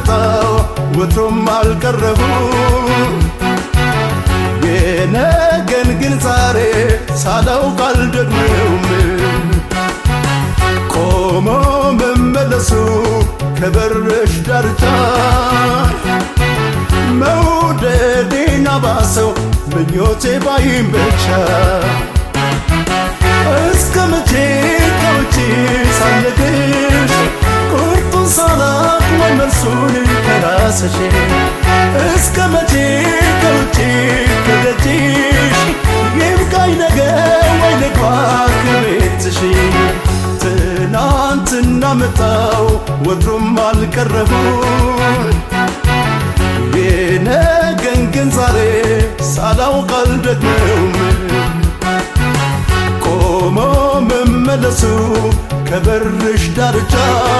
እንዳመጣው ወትሮም አልቀረቡ የነገን ግን ዛሬ ሳላውቅ አልደግመውም ቆሞ መመለሱ ከበርሽ ዳርቻ መውደዴን አባሰው ምኞቴ ባይም ብቻ እስከ መቼ ከውጪ ሳልነግርሽ ቁርጡን ሳላቅ ወይ መልሱን ከራስሽ እስከ መቼ ከውጪ ከደጅሽ ይብቃኝ ነገር ወይ ልግባ ከቤትሽ ትናንትና መጣው ወትሮም አልቀረቡ የነገን ግን ዛሬ ሳላውቅ አልደግመውም ቆሞ መመለሱ ከበርሽ ዳርቻ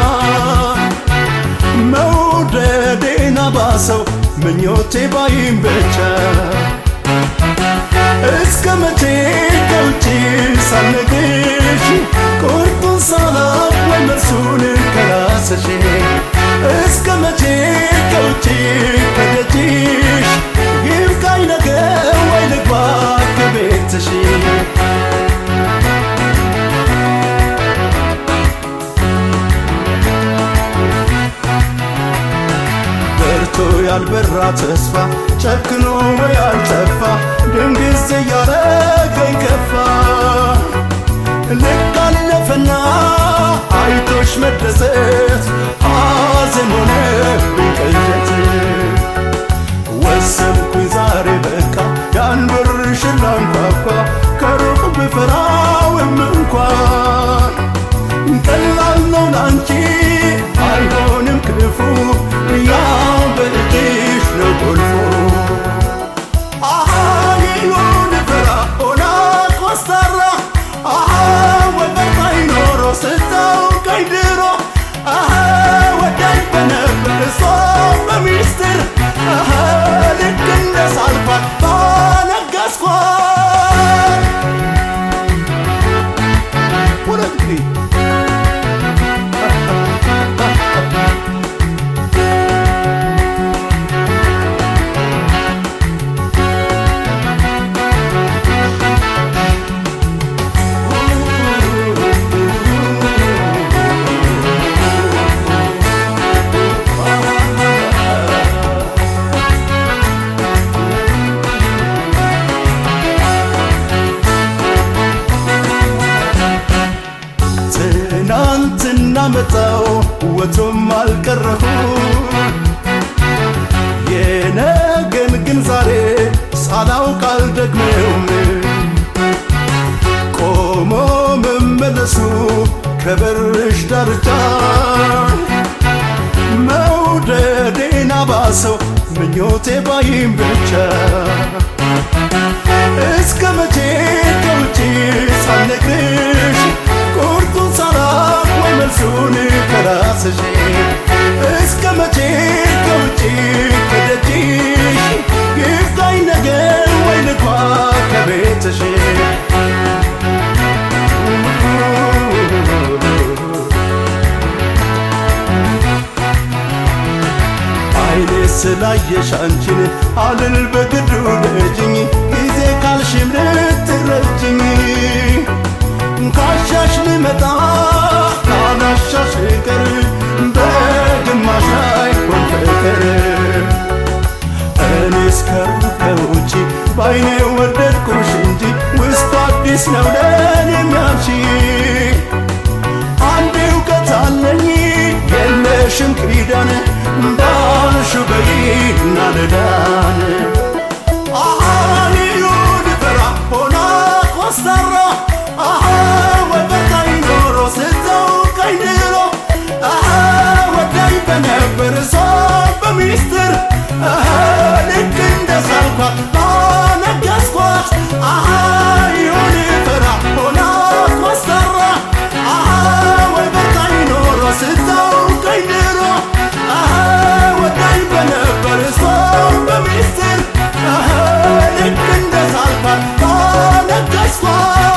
መውደዴን አባሰው ምኞቴ ባይም ብቻ እስከ መቼ ከውጪ ሳልነግርሽ ቁርጡን ሳላቅ ወይ መልሱን ከራስሽ እስከ መቼ ከውጪ ከደጅሽ ይብቃኝ ነገር ወይ ልግባ ከቤትሽ በርቶ ያልበራ ተስፋ ጨክኖ ያልጠፋ ድንግዝ እያረገኝ ከፋ ልክ አለፈና አይቶሽ መደሰት ሐዘን ሆነብኝ ቅዠት ወሰንኩኝ ዛሬ በቃ ያን በርሽን ላንኳኳ ከሩቅ ብፈራውም እንኳን ቀላል ነው ላንቺ አይሆንም ክፉ ያው በእጅሽ ነው ቁልፉ አሃ ይሁን ፈራ ሆና ኮስታራ አሃ ወበቃኝ ኖሮ ስታውቀኝ ድሮ አሃ ወዳኝ በነበር እሷ በሚስጥር አሃ ልክ እንደ ሳልፋት ባነገስኳት ሁለት ጊዜ ትናንትና መጣው ወትሮም አልቀረሁ የነገን ግን ዛሬ ሳላውቅ አልደግመውም ቆሞ መመለሱ ከበርሽ ዳርቻ መውደዴን አባሰው ምኞቴ ባይም ብቻ እስከ መቼ ከውጪ ሳልነግርሽ ቁርጡን ሳላቅ ወይ መልሱን ከራስሽ እስከ መቼ ከውጪ ከደጅሽ ይብቃኝ ነገር ወይ ልግባ ከቤትሽ አይኔ ስላየሽ አንቺን አልል በግዱ ልጅኝ ጊዜ ካልሽም ልትረጅኝ ካሻሽ ልመጣ ካላሻሽ ቀር በግማሽ ላይ ሆን ፍቅር እኔስ ከውጭ በአይኔ ወደድኩሽ እንጂ ውስጡ አዲስ ነው ለኔ የሚያምሺ አንድ እውቀት አለኝ የለሽም ኪዳን ባልሹ በይና ልዳን አሃኒዩን ፈራ ሆና ኮስታራ አሃ ወበቃኝ ኖሮ ስታውቀኝ ድሮ አሃ ወዳኝ በነበር እሷ በሚስጥር አሃ ልክ እንደ ሳልኳት ባነገስኳት አሃ ይሁን ፈራ ሆና ኮስታራ አሃ ወበቃኝ ኖሮ ስታውቀኝ ድሮ አሃ ወዳኝ በነበር እሷ በሚስጥር አሃ ልክ እንደ ሳልኳት ባነገስኳት